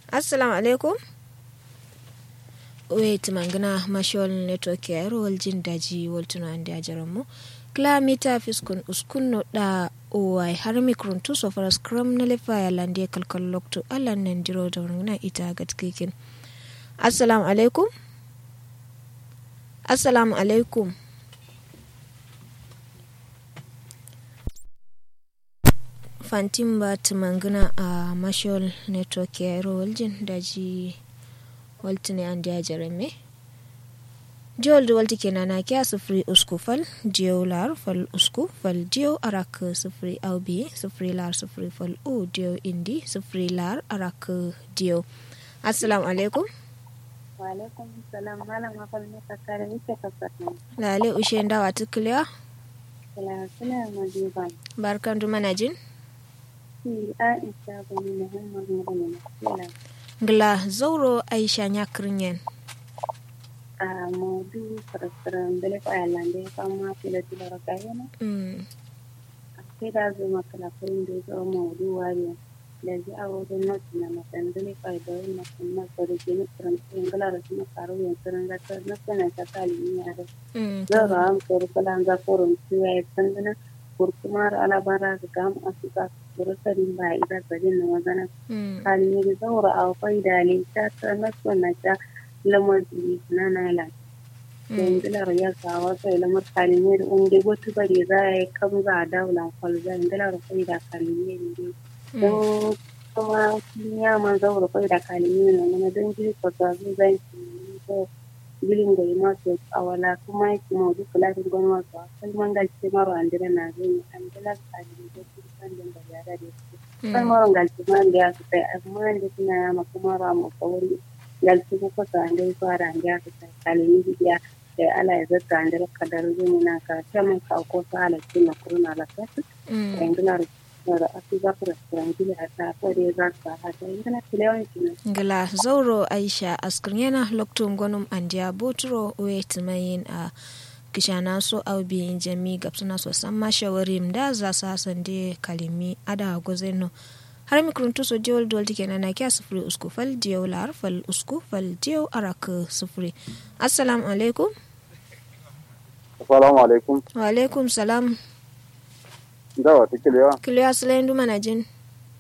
assalamu alaikum wait mangana mashol network ya ro waljin daji waltuna ande ajaran mu klamita fiskun uskunno da owai har mikron tu so fara scrum na lefa ya lande kalkal lokto allan nan diro da wannan ita gatkikin assalamu alaikum assalamu alaikum fantin ba tumangana a mashol network ya ro waljin daji waltine ande a jarame jewol walti kenan na kya sufuri usku fal diyo lar fal usku fal diyo arak sufuri aubi sufuri lar sufuri fal u diyo indi sufuri lar arak diyo assalamu alaikum Walaikum salam malam akal ne kakare wuce kasatun. lale ushe ndawa tukliya Kila suna majiban. barkan du manajin Si Aisha bani Muhammad Mugani Kila ngla zauro aisha nyakrinyen a modu farasiran bele ko ayalande kama fila tila rakayana. mm. Sai da zo makala kurin da zo modu wari. Da ji a wajen nasu na matan bele ko ay da na kuma ko da ke nufin ingala da kuma karo yin tsirin zaka na sana ta kali ni yare. mm. Zara an kori kala za koron tuya ya sandana kurkumar alabara ga gam asuka kurusarin ba ida sajin na magana mm. kalmiri zaura a kwai da ta ta nasu na ta lamar jiri na nala yanzu lar ya kawo sai lamar kalmiri unde gotu bari za ya yi kam za a daula kwalza yanzu lar kwai da kalmiri ne don kuma ya man zaura kwai da kalmiri na mana don jiri kwasa zai zai ko gilin da ma su awala kuma yake ma duk latin gwan wasu kalman galce maro andira na zai an dala kalmiri da su kan da yara da su kan maron galci ma da ya kai amma da suna ya ma kuma ra mu kawai galci ko ko sa andai fara an ya kai kalmi biya da ala ya zata an da kadar zuwa na ka ta mun ka ko sa ala ci na kuruna la ta mm. yangular da asu za ku restaurant gida ta ko da za ka ha ta yangular tilewan ki na ngla zauro aisha askrinyena loktum gonum andia botro wet mayin a kishana so aubi jami gapsuna so samma shawarim da za sa sande kalimi ada gozeno har mikruntu so diol dol tike na na kya sufuri usku fal diyo lar fal usku fal diyo arak sufuri assalamu alaikum Assalamu alaikum. wa alaikum salam Dawa tikiliwa. kiliya silayin duma na jin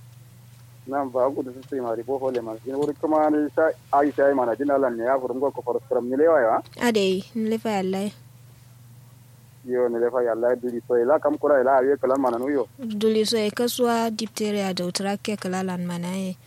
Nan ba ku da su sai mari ko hole man. Jin wuri kuma ne sa Aisha ai mana jin Allah ne ya furum ko ko faram ne lewa ya. adai nlefa yallai Yo ne lefa ya Allah duri so ila kam kura ila ayi kalan mana no yo. duli so e kaswa diphtheria da utrake kalalan manaye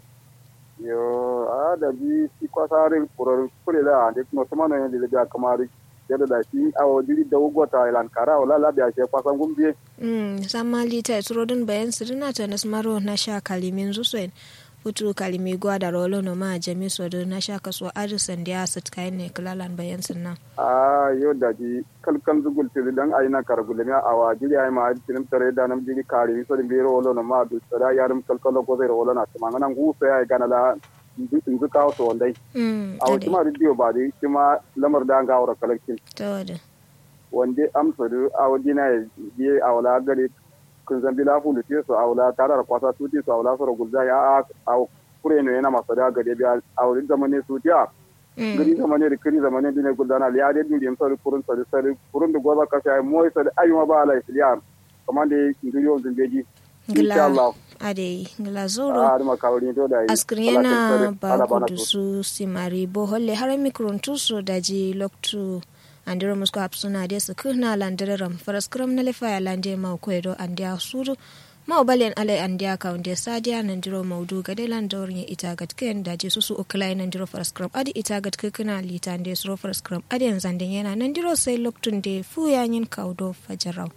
Yo a da bi si kwa sarin kurar kure la de no sama no ne le ga kamari. Yadda da shi a wajiri da ugota ilan kara wala la biya she kwasan gumbiye. Mm, sama lita turodin bayan sirina ta nasmaro na sha kalimin zusoin futu kalimi gwa da rolo no ma jami sodo na sha kaso arisan da ya sit kayan ne kalalan bayan sinna A yo da ji kalkan zugul tiri dan ayi na kargule mi a wajiri ai ma tinim tare da nam jiri kari so din biro wolo no ma du tsara yarum kalkalo ko zai wolo na tuma nan gu sai ai gana la inzu kawo to wandai mm, a wata ma ridiyo ba dai kuma lamar da an ga aure kalkin ta wada wanda amsa da a wajina ya biye a wala gare kun zambi la fu lute so a wala tarar kwasa tuti so a wala soro gulza ya a a kure no yana masa da gare biya a wurin zamane su tiya gari zamane da kiri zamane dine guldana ya dai duri amsa da kurun sa da sare kurun da goza ka sai moy sa da ayyuma ba ala isliya kamar da ngiriyo zumbeji insha Allah ade ngila zoro a ma kawri to da askriyana ba kudu su simari bo holle har mikron tuso daji loktu andiro musko hapsuna de su kuna landiram faraskram na lefa ya lande ma ko edo andia suru ma obalen ale andia ka unde sadia nandiro maudu gade landorin ita gatken daji susu uklai nandiro faraskram adi ita gatke kuna litande suro faraskram adi yanzanden yana nandiro sai loktun de fu yanyin kaudo fajarau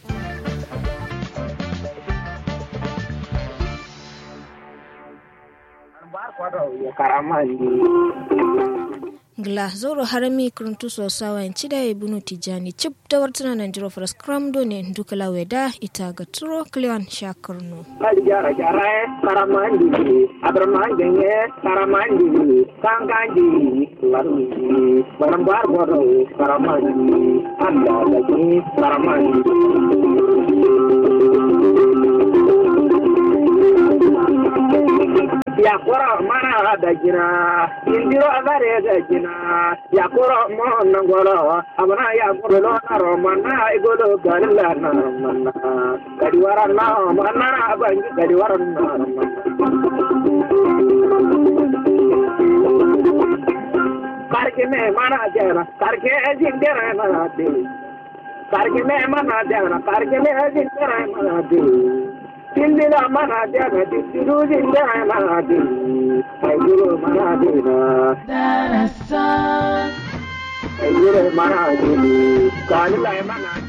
gla zoro harami kuruntu so sawa en cida e bunu tijani cip da wartana nan jiro fras kram do ne dukala weda ita ga turo kleon shakurno Kali jara jara e karamandi abramandi ne karamandi kangandi larmi barambar bodo karamandi anda lagi karamandi ya koro mana da gina indiro agare da gina ya koro mo nangolo abana ya koro lo naro mana igolo galila na mana kadi waran na mana abangi kadi waran na karke me mana jana karke jingera na de karke me mana jana karke me jingera na de Tindira mana jana tindiru jingera na de Ayuro mana de na Darasan Ayuro mana de Kalila mana